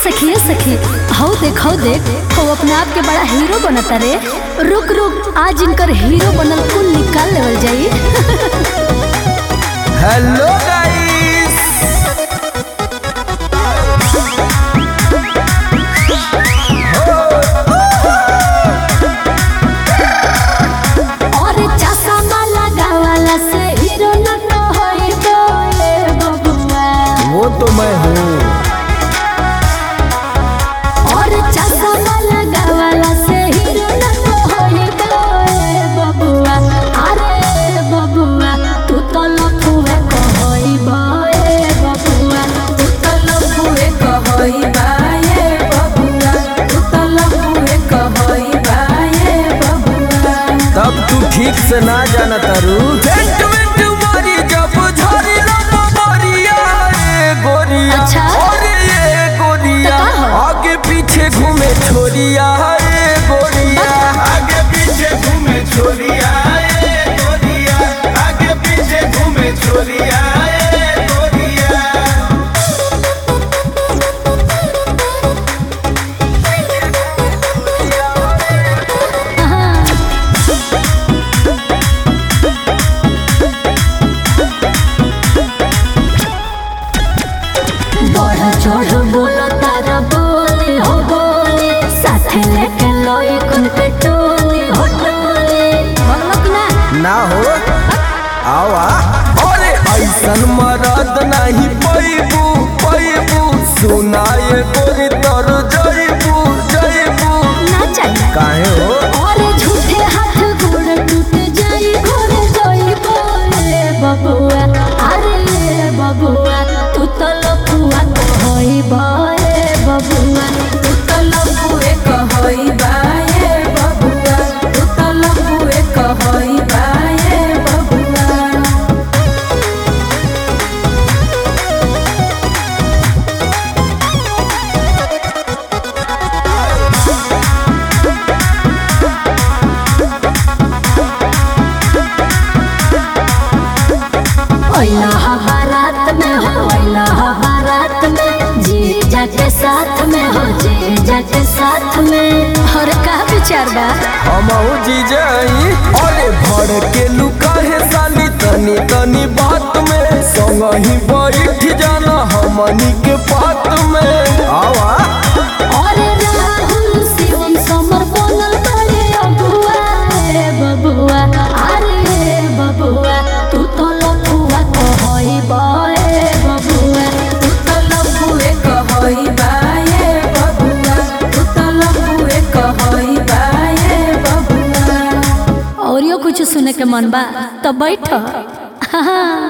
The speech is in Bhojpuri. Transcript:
सखिए सखी हौ देख हौ देख हौ अपने आप के बड़ा हीरो बनता रे रुक रुक आज इनकर हीरो बनल कुल निकाल लेवल जाई हेलो गाइस और चश्मा लगावला से हीरो न तो होई बोले बबुआ वो तो मैं हूँ और चश्मा लगावला से हीरो न तो होई बोले बबुआ अरे बबुआ तू तो लफुए कहई बोले बबुआ तू तो लफुए कहई बाये बबुआ तू तो लफुए कहई बाये बबुआ तब तू ठीक से ना जाना तारू टेंट में तुम्हारी जब झरी लम्बा मारिया ए गोरिया अच्छा। अरे ये गोरिया तो का हो? आगे पीछे घूमे छोरिया ए गोरिया आगे पीछे घूमे छोरिया ए गोरिया आगे पीछे घूमे छोरिया ए गोरिया बढ़ चढ़ बोलो तारा बोली हो बोली साथे लेके लोई कुन पे टोली हो टोली बोलक ना ना हो आवा अरे ऐसन मरद नहीं पैबू पैबू सुनाए गोरी तर जैबू जैबू ना चाहिए काहे हो और झूठे हाथ गोड़ टूट जाई घोर जाई बोले बबुआ अरे बबुआ तू तो लफुआ होई बोले बबुआ तू तो लफुए कहई बाये बबुआ तू तो लफुए कहई बाये बबुआ ओइला बारात में हो ओइला बारात में जीजा के साथ में हो जीजा के साथ में और का विचार बा हमहू जीजाई अरे भर के लुका है साली तनी तनी बात में संग ही बैठ जाना हमनी के बात में आवा और राहुल शिवम समर बनल बड़े अबुआ रे बबुआ अरे बबुआ तू तो लफुआ कहई बे बबुआ तू तो लफुए कहई बाये बबुआ तू तो लफुए कहई बाये बबुआ और यो कुछ सुने के मन बा तो बैठ